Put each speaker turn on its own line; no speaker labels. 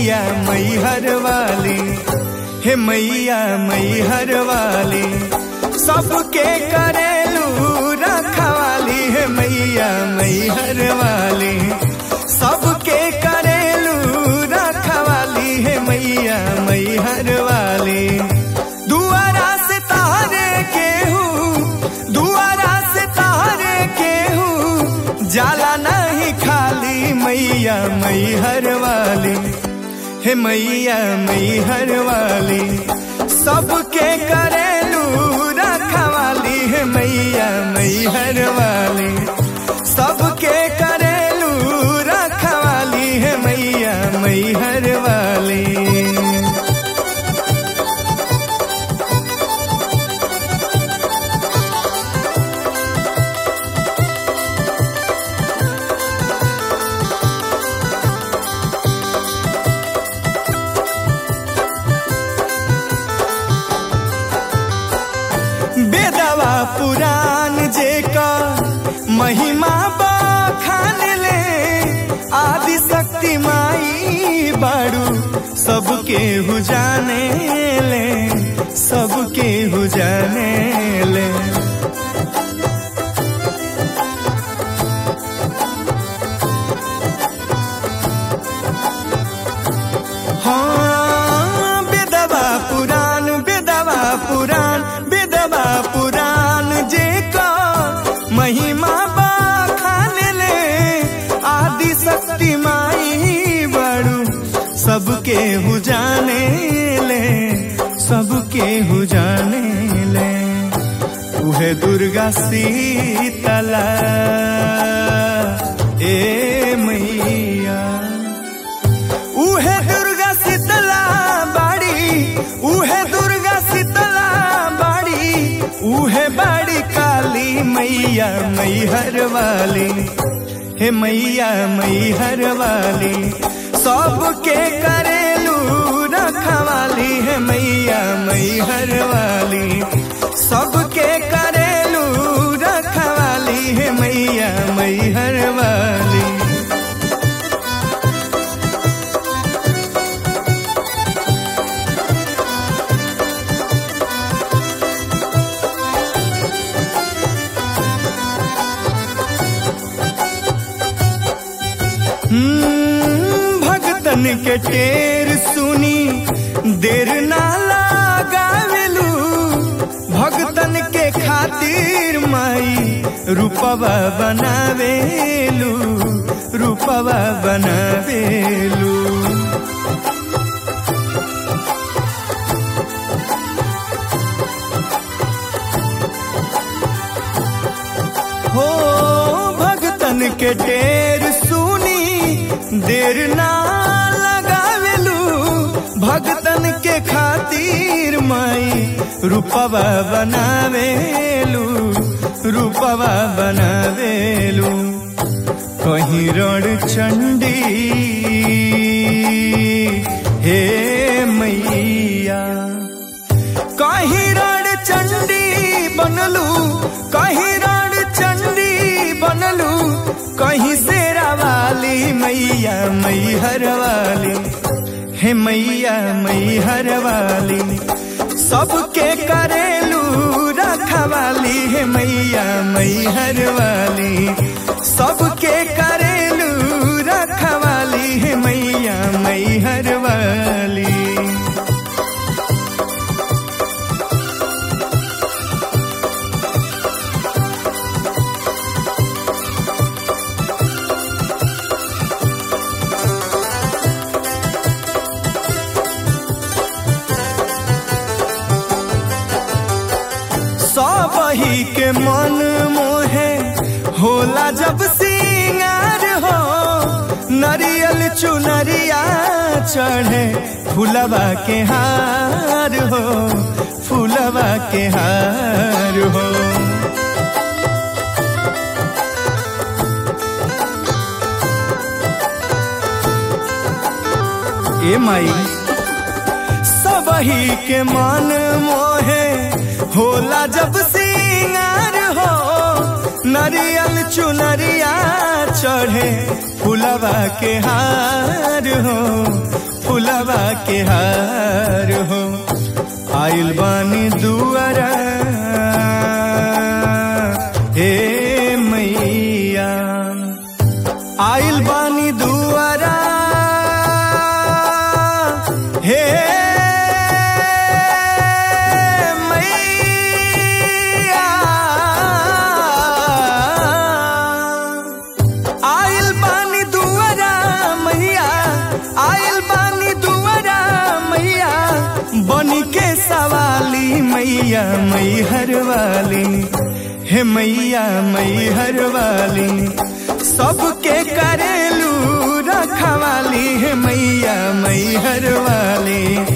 मैया मैहर वाली हे मैया मैहर वाली सबके करेलू रखवाली हे मैया मैहर वाली सबके करेलू रखवाली हे मैया मैहर वाली दुआरा से तारे केहू दुआरा से तारे केहू जाला नहीं खाली मैया मैहर वाली हे मैया मैहर वाली सबके करेलू रखवाली हे मैया मैहर वाली सबके करेलू रखवाली हे मैया मैहर वाली बेदवा पुराण जेका महिमा बखान ले आदि शक्ति माई बाड़ू सबके हु जाने ले सबके हु जाने ले हाँ बेदवा पुराण बेदवा पुराण बेदवा पुराण जे का महिमा बखान ले आदि शक्ति माई बड़ू सबके हु जाने ले सबके हु जाने ले उहे दुर्गा सीतला ए मैया उहे दुर्गा शीतला बाड़ी उहे दुर्गा शीतला बाड़ी उहे बाड़ी काली मैया मैहर वाली हे मैया मैहर वाली सबके करेलू रखवाली हे मैया मैहर वाली सबके करेलू रखवाली हे मैया मैहर वाली हम्म, भगतन के टेर सुनी देर ना लगावेलू भगतन के खातिर माई रूपवा बनावेलू रूपवा बनावेलू हो भगतन के टेर सुनी देर ना लगावेलू भगतन के खातिर माई रूपवा बनावेलू रूपवा बनावेलू कहीं रण चंडी हे मैया कहीं रण चंडी बनलू कहीं रण चंडी बनलू कहीं शेरा वाली मैया मैहर वाली हे मैया मैहर वाली सबके करेलू रखवाली हे मैया मैहर वाली सबके करेलू रखवाली हे मैया मैहर वाली सबही के मन मोहे होला जब सिंगार हो नरियल चुनरिया चढ़े फुलवा के हार हो फुलवा के हार हो ए माई सबही के मन मोहे होला जब सिंगार हो नरियल चुनरिया चढ़े फुलवा के हार हो फुलवा के हार हो आइल बानी दुआरा हे मैया आइल बानी दुआरा हे मैया आइल बानी दुआरा मैया आइल बानी दुआरा मैया बनी के सवाली मैया मैहर वाली हे मैया मैहर वाली सबके करेलू रखवाली हे मैया मैहर वाली